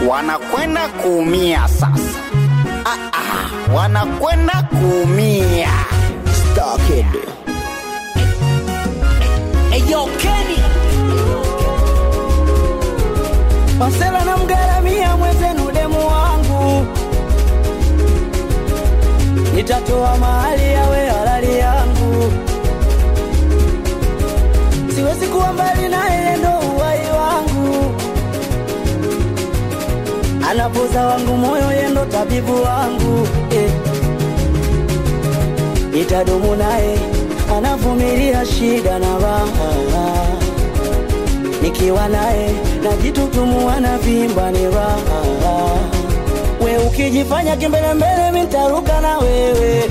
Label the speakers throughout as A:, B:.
A: wanakwenda kuumia sasa. Ah, ah, wanakwenda kuumia.
B: Star Kid.
C: Eyo Kenny
B: Marcela na mgaramia mwenzenu demu wangu, nitatoa mahali yawe halali yangu, siwezi kuwa mbali naye, ndo uhai wangu, anapoza wangu moyo, yendo tabibu wangu eh. Nitadumu naye, anavumilia shida na raha nikiwa naye najitutumua na vimba ni raha. We ukijifanya kimbelembele, mi ntaruka na wewe.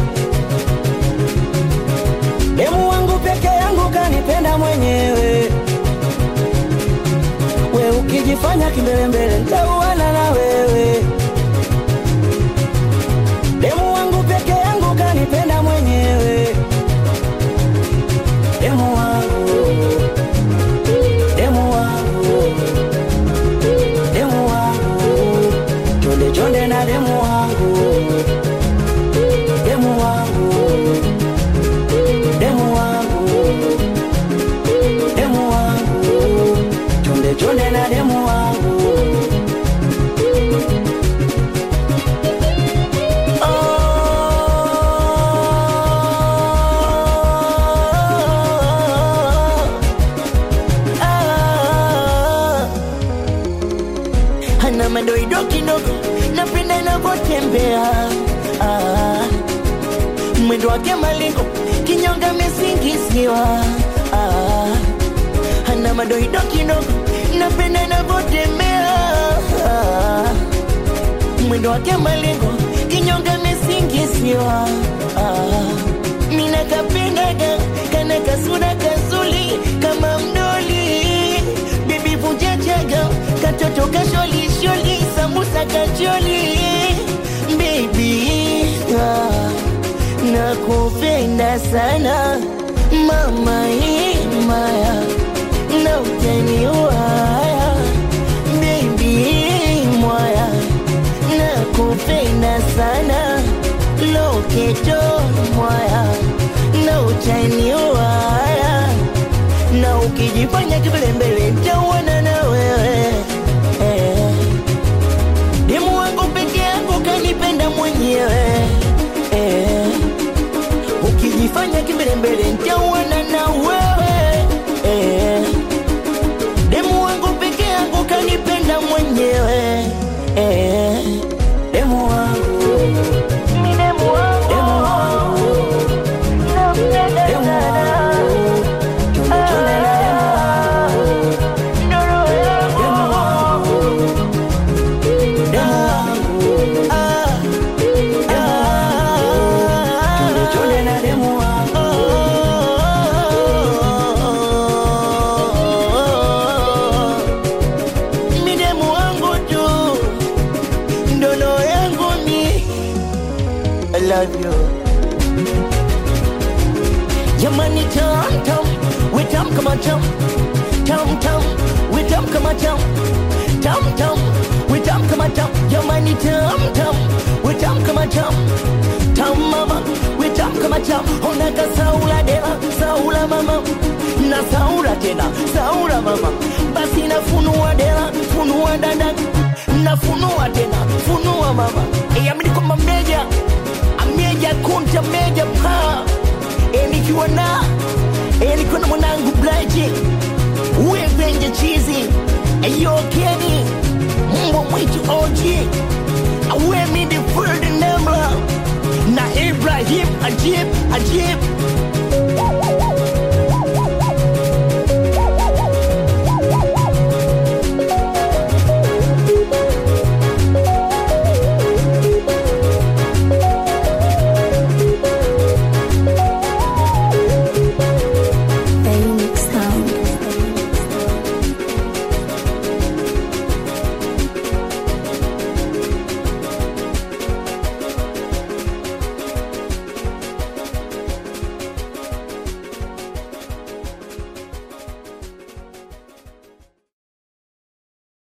B: Demu wangu peke yangu kanipenda mwenyewe. We ukijifanya kimbelembele, ntauana na wewe. Demu wangu peke yangu kanipenda mwenyewe. Demu wangu demu wangu, demu wangu, chonde chonde na demu wangu, demu wangu, demu wangu, demu wangu, chonde chonde na demu wangu. Oh, ah.
C: Hana madoido kidogo Napenda inavyotembea ah. Mwendo wake malingo Kinyonga mesingiziwa ah. Hana madoido kidogo Napenda inavyotembea ah. Mwendo wake malingo Kinyonga mesingiziwa ah. Mina kapendaga Kana kasura kazuli Kama mdoli Bibi vunja chaga Katoto kasholi sholi Sambusa kacholi Baby ah, Nakupenda sana Mama imaya Na utaniwaya Baby mwaya Nakupenda sana Loketo mwaya Na utaniwaya na ukijifanya kibelembele nitauana na wewe eh. Demu wangu peke yangu kanipenda mwenyewe eh. Ukijifanya kibelembele nitauana na wewe eh. Demu wangu peke yangu kanipenda mwenyewe eh.
B: Demu wangu,
C: Mi demu wangu,
B: demu wangu,
C: nampenda
B: demu
C: sana.
B: wangu, chonde chonde na demu wangu, demu wangu, demu wangu,
C: Ah,
B: demu wangu, chonde chonde na demu wangu.
C: midemu wangu tu ndono yangu mi I love you jamani tam tam we tam kama tam tam tam we tam kama tam tam tam we tam kama tam jamani tam tam we tam kama tam tam mama we tam kama tam ona ka saula dela saula mama na saula tena saula mama basi nafunua dela funua dada nafunua tena funua mama Yamni